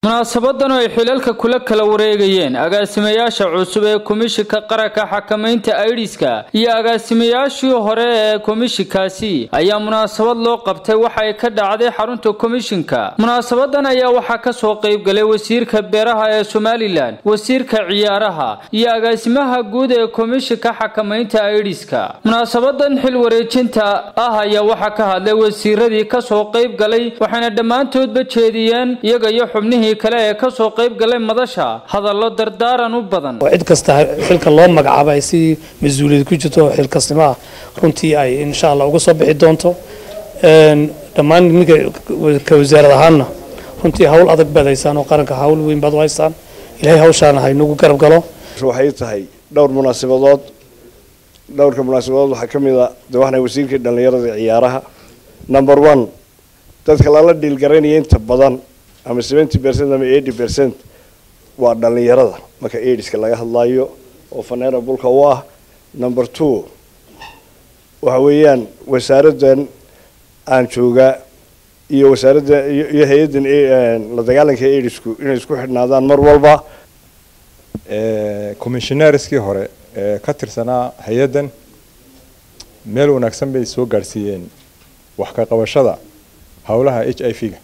munaasabadan oo ay xilalka kula kala wareegayeen agaasimayaasha cusub ee komishinka qaranka xakamaynta aidiska iyo agaasimayaashii hore ee komishinkaasi ayaa munaasabad loo qabtay waxa ay ka dhacday xarunta komishinka munaasabadan ayaa waxaa kasoo qaybgalay wasiirka beeraha ee somalilan wasiirka ciyaaraha iyo agaasimaha guud ee komishinka xakamaynta aidiska munaasabadan xil wareejinta ah ayaa waxaa ka hadlay wasiiradii kasoo qaybgalay waxayna dhammaantoodba jeediyeen iyaga iyo xubnihii kale ee kasoo qayb galay madasha hadallo dardaaran u badan oo cid kasta xilka loo magacaabo ay si mas-uuliyad ku jirto oo xilkasnimo ah runtii ay insha allah uga soo bixi doonto dhammaan ninka ka wasaarad ahaanna runtii hawl adag baad haysaan oo qaranka hawl weyn baad u haysaan ilaahay hawshaana ha inagu garab galo waxay tahay dhowr munaasabadood dhowrka munaasabadood waxaa ka mid a de waxna wasiirkii dhallinyarada ciyaaraha number one dadka lala dhiilgaraynaya inta badan ama seventy percent ama eighty percent waa dhallinyarada marka aidiska laga hadlayo oo faneera bulka u ah number two waxa weeyaan wasaaraddan aan joogaa iyo wasaaradda iyo hay-addan la dagaalanka aidisku inay isku xidhnaadaan mar walba commissionaareskii hore ee ka tirsanaa hay-addan meel wanaagsan bay soo gaadhsiiyeen wax ka qabashada howlaha h i v ga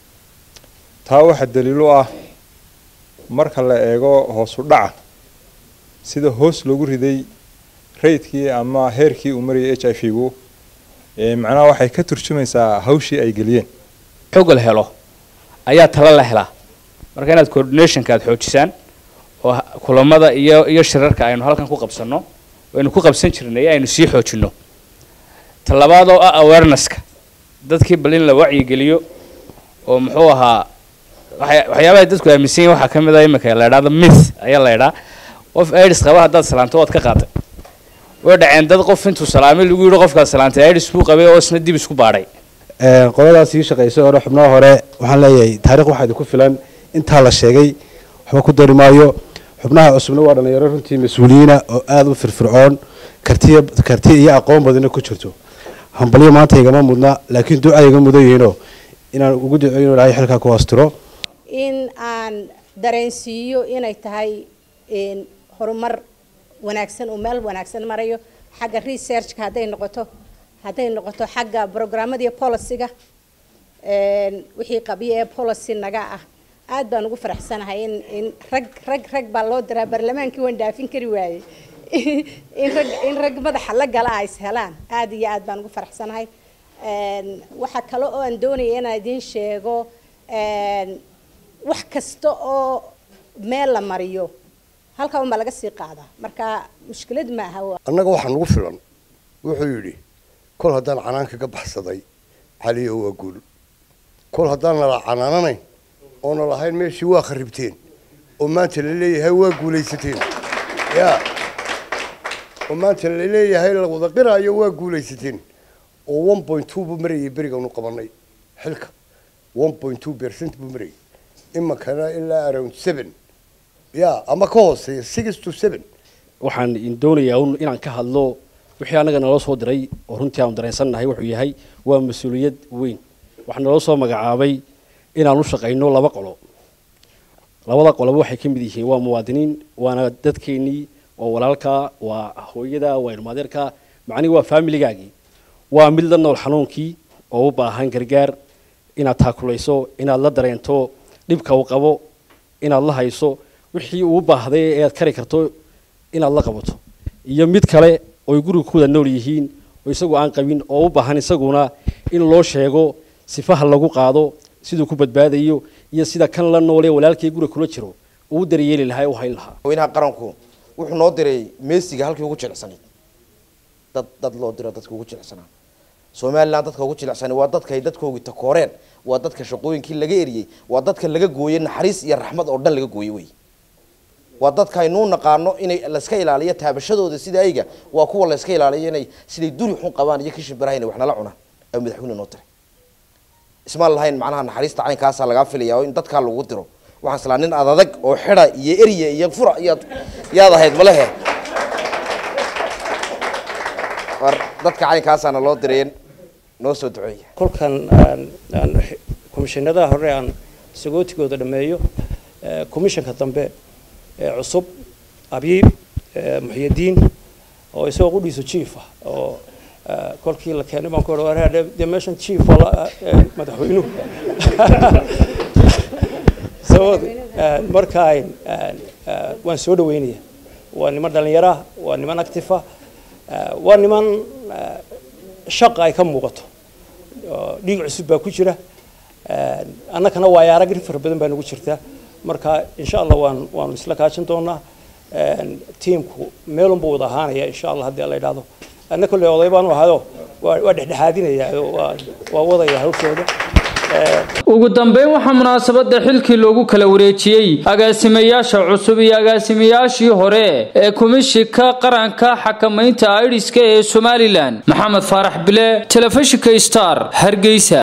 taa waxaa daliil u ah marka la eego hoosu dhaca sida hoos loogu riday raydkii ama heerkii uu marayay h i v gu macnaha waxay ka turjumaysaa hawshii ay geliyeen xog la helo ayaa tala la helaa marka inaad coordinationka aad xoojisaan oo kulamada iyo iyo shirarka aynu halkan ku qabsanno aynu ku qabsan jirnay aynu sii xoojinno talabaad oo ah awarenesska dadkii bal in la wacyigeliyo oo muxuu ahaa waxyaabaha dadku aaminsan yihin waxaa ka mid a iminka la idhahdo mith ayaa la idhaa qof aids qaba haddaad salaanto waad ka qaaday way dhaceen dad qof intuu salaamay lagu yidhi qofkaad salaantay aids buu qabay oo isna dib isku baadhay qoladaas ii shaqaysay hore xubnaha hore waxaan leeyahay taarikh waxaa idinku filan intaa la sheegay waxba ku dari maayo xubnaha cusubna waa dhalinyaro runtii mas-uuliyiina oo aada u firfircoon kartiya karti iyo aqoon badana ku jirto hambalyo maanta igama mudna laakiin duca iga mudan yihiinoo inaan ugu duceeyo ilahay xilkaa ku hoostiro in aan dareensiiyo inay tahay horumar wanaagsan oo meel wanaagsan marayo xagga researchka hadday noqoto hadday noqoto xagga programmadiiyo policyga wixii qabiyo ee policy naga ah aad baan ugu faraxsanahay in in rag rag rag baa loo diraa barlamaankii waan dhaafin kari waayey in rag in rag madaxa la gala ay is helaan aad iyo aad baan ugu faraxsanahay waxaa kale oo aan doonaya inaan idiin sheego wax kasta oo meel la mariyo halkaa unbaa laga sii qaadaa marka mushkilad ma aha annaga waxaa nagu filan wuxuu yidhi kol haddaan canaan kaga baxsaday caliyo waa guul kol haddaan nala canaananayn oona lahayn meeshii waa kharibteen oo maanta la leeyahay waa guulaysateen ya oo maanta la leeyahay la wada qiraayo waa guulaysateen oo one point two buu marayay berigaanu qabanay xilka one point two percent buu marayay imakana ilaa around seven ya ama ka hooseeya six to seven waxaan doonayaa inaan ka hadlo wixii annaga naloo soo diray oo runtii aanu dareensannahay wuxuu yahay waa mas-uuliyad weyn waxaa naloo soo magacaabay inaan u shaqayno laba qolo labada qoloba waxay ka mid yihiin waa muwaadiniin waana dadkeennii waa walaalkaa waa hooyada waa ilmaadeerka macnihi waa faamiligaagii waa mid la nool xanuunkii oo u baahan gargaar inaad taakulayso inaad la dareento dhibka uu qabo inaad la hayso wixii uu baahday ee aad kari karto inaad la qabato iyo mid kale oy guriga ku wada nool yihiin oo isagu aan qabin oo u baahan isaguna in loo sheego sifaha lagu qaado siduu ku badbaadayo iyo sida kan la noolee walaalkii guriga kula jiro uu daryeeli lahaa u hayn lahaa madaxweynaha qaranku wuxuu noo diray meesiga halkii ugu jilicsanayd dad dad loo diro dadka ugu jilicsanaa somaliland dadka ugu jilicsanay waa dadka ay dadkoogii takooreen waa dadka shaqooyinkii laga eriyey waa dadka laga gooyey naxariis iyo raxmad oo dhan laga gooyey wey waa dadka aynuu naqaano inay layska ilaaliyo taabashadooda sida ayga waa kuwa layska ilaaliyo inay siday duri xun qabaan iyo kishin baraha inay wax nala cunaan ayuu madaxweyne noo diray ismaan lahayn macnaha naxariista caynkaasaa lagaa filaya oo in dadkaa lagu diro waxaan islaa nin adadag oo xida iyo erya iyo fura iyaad yaad ahayd malehe war dadka caynkaasaana loo direen noo soo duceeya kolkan komishinadaha hore aan sagootigooda dhameeyo commissionka dambe ee cusub abiib muxyadiin oo isagoo qudhiisu chief ah oo kolkii la keenay baan ku odha dee meeshan chief madaxweynuhu so marka waan soo dhaweynaya waa niman dhallinyaro ah waa niman active ah waa niman shaqa ay ka muuqato dhiig cusub baa ku jira annakana waayo arag fara badan baa nagu jirta marka insha allah waan waanu isla kaashan doonaa tiimku meelunbuu wada ahaanaya insha allah haddii la idhaahdo anna kolley oday baanu ahayo waa dhexdhexaadinaya waa wadaya hawshooda ugu dambeyn waxaa munaasabada xilkii loogu kala wareejiyey agaasimayaasha cusub iyo agaasimayaashii hore ee kumishika qaranka xakamaynta aidiska ee somalilan maxamed faarax bile telefishinka star hargeysa